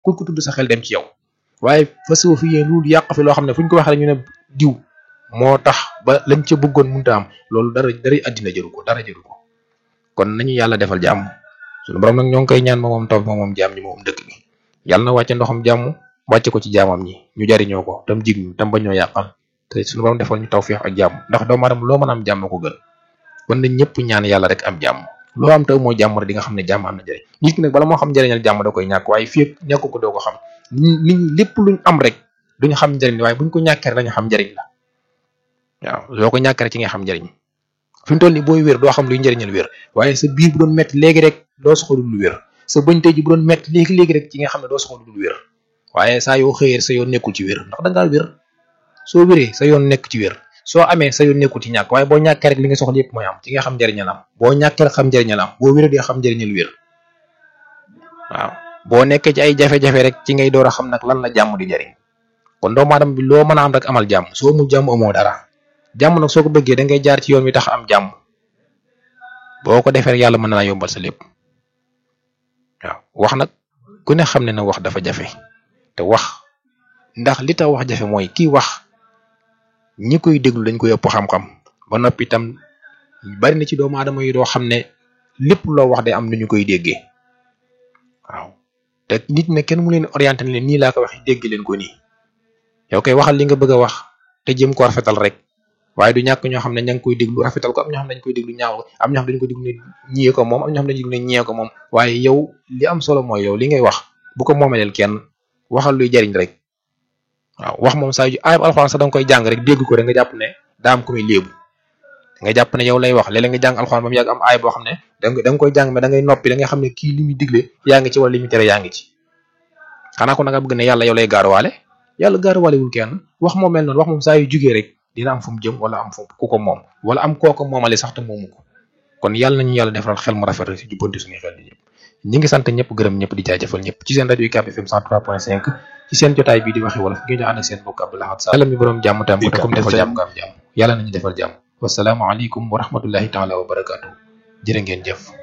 ku ko tudd sa xel dem ci yow waaye fas fi yéen lu yàq fi loo xam ne fu ñu ko waxee rek ñu ne diw moo tax ba lañ ca bëggoon mënta am loolu dara dara àddina jëru ko dara jëru ko kon nañu yàlla defal jàmm suñu borom nag ñoo ngi koy ñaan moom moom taw moom moom jàmm ñi moom dëkk bi yàlla na wàcce ndoxam jàmm wàcce ko ci jaamam ñi ñu jariñoo ko tam jig ñu tam bañ ñoo yàqal te suñu borom defal ñu tawfiix ak jàmm ndax doomu aadama loo mën a am jàmm ko gën kon nañ ñëpp ñaan yàlla rek am jàmm loo am taw moo jàmm rek di nga xam ne jàmm am na njëriñ nit ki nag bala moo xam njëriñal jàmm da koy ñàkk waaye fii ak ñàkk ko doo ko xam nit ñi lépp luñ am rek duñu xam njëriñ waaye buñ ko ñàkkee rek dañu xam njëriñ la waaw soo ko ñàkkee rek ci nga xam njëriñ fi mu toll nii booy wér doo xam luy njëriñal wér waaye sa biir bu doon metti léegi rek doo soxla lu wér sa bëñ tey ji bu doon metti léegi léegi rek ci nga xam ne doo soxla lu wér waaye saa yoo xëyee sa yoon nekkul ci wér ndax da ngaa wér soo wéree sa yoon nekk ci wér soo amee sa yoon nekkul ci ñàkk waaye boo ñàkkee rek li nga soxla yëpp mooy am ci nga xam njëriñal am boo ñàkkee rek xam njëriñal am boo wéree di xam njëriñal wér waaw boo nekkee ci ay jafe-jafe rek ci ngay door a xam nag lan la jàmm di jëriñ kon doomu aadama bi loo mën a am rek amal jàmm soo amul jàmm amoo dara jàmm nag soo ko bëggee da ngay jaar ci yoon wi tax am jàmm boo ko defee rek yàlla mën na laa yombal sa lépp waaw wax nag ku ne xam ne na wax dafa jafe te wax ndax li tax wax jafe mooy kii wax ñi koy déglu dañ koy ëpp xam-xam ba noppi itam bari na ci doomu aadama yi doo xam ne lépp loo wax day am nu ñu koy déggee waaw te nit ne kenn mu leen orienté ne leen nii laa ko waxee dégg leen ko nii yow koy waxal li nga bëgg a wax te jëm ko rafetal rek waaye du ñàkk ñoo xam ne ña ngi koy déglu rafetal ko am ñoo xam ne dañ koy déglu ñaaw ko am ñoo xam ne dañ koy déglu ne ñiyee ko moom am ñoo xam ne dañ déglu ne ñiyee ko moom waaye yow li am solo mooy yow li ngay wax bu ko moomeleel kenn waxal luy jariñ rek waaw wax moom saa yu ayib alxuraan sax da nga koy jàng rek dégg ko rek nga jàpp ne daa am ku muy léebu nga jàpp ne yow lay wax léeg-léeg nga jàng alxuraan ba mu yàgg am aay boo xam ne da nga da nga koy jàng mais da ngay noppi da nga xam ne kii li muy digle yaa ngi ci wala li muy tere yaa ngi ci xanaa ko na nga bëgg ne yàlla yow lay gaaruwaale yàlla gaaruwaalewul kenn wax moom mel noonu wax moom saa yu jugee rek dina am fu mu jëm wala am fu ku ko moom wala am kooku moomale sax te moomu ko kon yàlla nañu yàlla defaral xel mu rafet rek si jubbanti suñuy xel di ñëpp ñi ngi sant ñëpp gërëm ñëpp di jaajëfal ñëpp ci seen rajo UCAB FM 103.5 ci seen jotaay bii di waxi wolof ngeen ñu ànd ak seen mbokk Abdou Lahad Sall yàlla mi borom jàmm tam ko te comme defal jàmm ko am jàmm yàlla nañu defal jàmm wasalaamu aleykum wa rahmatullahi taala wa barakaatu jërë ngeen jëf